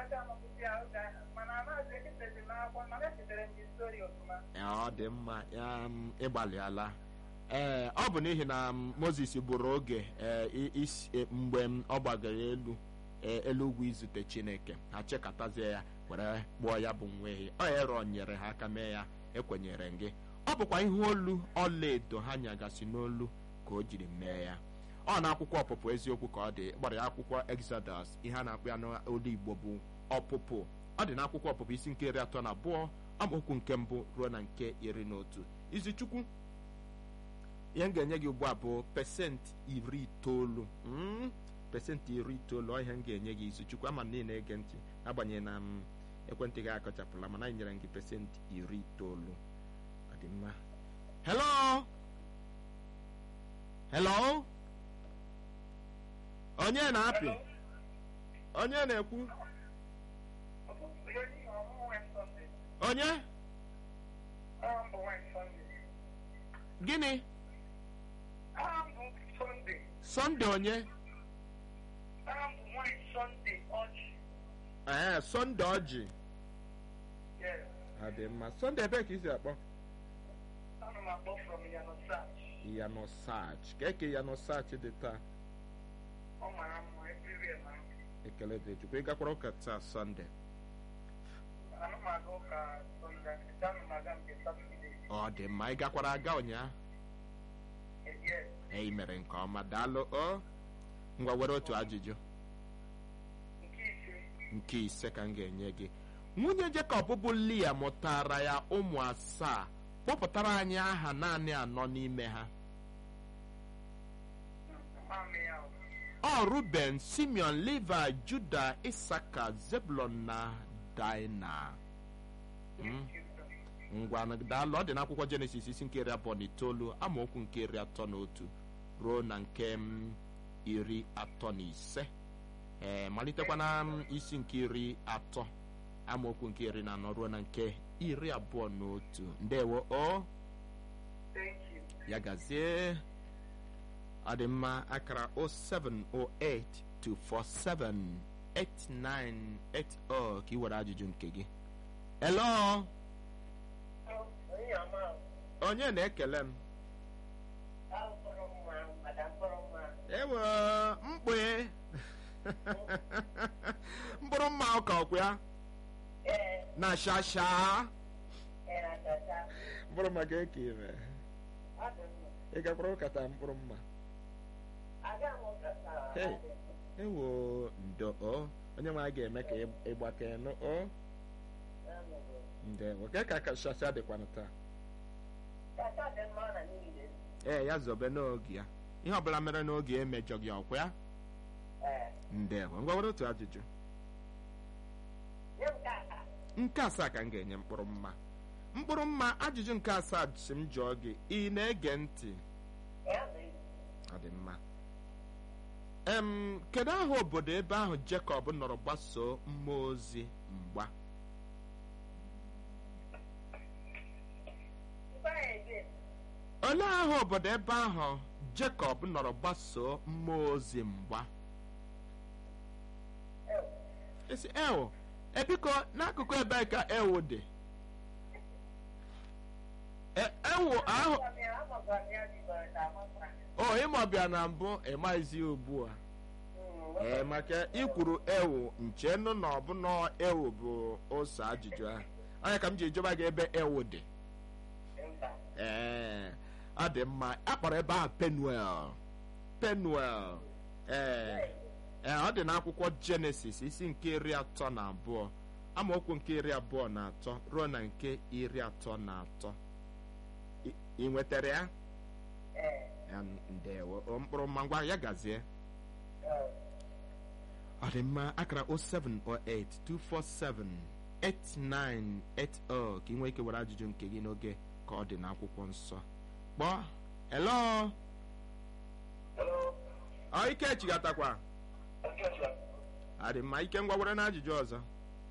ọ dị mma ya m, ịgbalịala ee ọ bụ n'ihi na m, moses bụrụ oge ee, i- isi- e, mgbe m, ọ gbagara elu ee, elu ugwu izute chineke ha chekatazie ya were kpụọ ya bụ nweghị ọ ero nyere ha aka mee ya ekwenyere m gị ọ bụkwa ihe olu ọlaedo ha nyagasị n'olu ka o jiri mee ya ọ na akwụkwọ ọpụpụ eziokwu ka ọ dị gbara ya akwụkwọ exodus ihe a na-akpụ ya n'olu igbo bụ ọpụpụ ọ dị n'akwụkwọ ọpụpụ isi nke iri atọ na abụọ amaokwu nke mbụ ruo na nke iri na otu izichukwu ihe m ga-enye gị ugbu a bụ pesentị iri itoolu Mm, pesentị iri itoolu ọ ihe m ga-enye gị izichukwu ama na ị na-ege ntị agbanyeghị na m ekwentị gị akọchapụla mana anyị nyere m gị pesentị iri itoolu ọ dị mma hello hello onye na-apị onye na-ekwu onye gịnị sọnde onye ee sọnde ọjị ọ dị mma sọnde ebe ka isi akpọ yano sach ka eke yano sach dị taa ekele dị chukwu ị gakwara ụka taa sọnde ọ dị mma ị gakwara aga ụnyaahụ e mere nke ọma daalụ o ngwa were otu ajụjụ nke ise ka m ga-enye gị nwunye Jekọb bụ Lia mụtara ya ụmụ asaa kpọpụtara anyị aha naanị anọ n'ime ha ọ Ruben Simeon Levi Juda Isaka Zebulon na Dina Mm. ngwa daalụ ọ dị n'akwụkwọ jenesis isi nke iri abụọ na itoolu amaokwu nke iri atọ na otu ruo na nke m, iri atọ na ise ee malitekwa na m, isi nke iri atọ amaokwu nke iri na anọ ruo na nke iri abụọ na otu ndewo o ya gazie ọ dị mma akara 0708 247 8980 ka ị were ajụjụ nke gị hello onye na-ekele m ewe mkpue mkpụrụ mma ụka ọkwa ya na shasha mkpụrụ mma ga-eke ime ị gakwara ụkata mkpụrụ mma Hey. ewo ndo o onye nwe anyị ga-eme ka ịgbake nụ o ndewo ke ka ka shasha dịkwanụ taa ee ya zobe n'oge ya ihe ọbụla mere n'oge emejọ gị ọkwa ya ndewo ngwa were otu ajụjụ nke asaa ka m ga-enye mkpụrụ mma mkpụrụ mma ajụjụ nke asaa si m jụọ gị ị na-ege ntị ọ dị mma em kedu aha obodo ebe ahụ Jekọb nọrọ gbasoo mmụọ ozi mgba olee aha obodo ebe ahụ Jekọb nọrọ gbasoo mmụọ ozi mgba esi ewo ebiko n'akụkụ ebe ka ewo dị E- ewo ahụ o ịmọbịa na mbụ ịmaghịzi ugbu a ee maka ikwuru ewu nchenụ na ọbụna ewu bụ ose ajụjụ ahụ onye ka m ji jụba gị ebe ewu dị ee ọ dị mma akpọrọ ebe ahụ penuel penuel ee ee ọ dị n'akwụkwọ jenesis isi nke iri atọ na abụọ amaokwu nke iri abụọ na atọ ruo na nke iri atọ na atọ I- ị nwetara ya Ya, ndewo O, mkpụrụ mma ngwa ya gazie ọ dị mma akara 0708 247 8980 ka ị nwee ike were ajụjụ nke gị n'oge ka ọ dị n'akwụkwọ nsọ kpọọ hello ọ ike chigatakwa adị mma ike ngwa were na ajụjụ ọzọ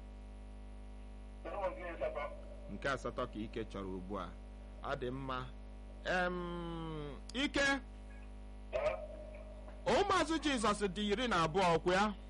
nke asatọ ka ike chọrọ ugbu a ọ dị mma em ike ụmụazụ jizọs dị iri na abụọ ọkwa ya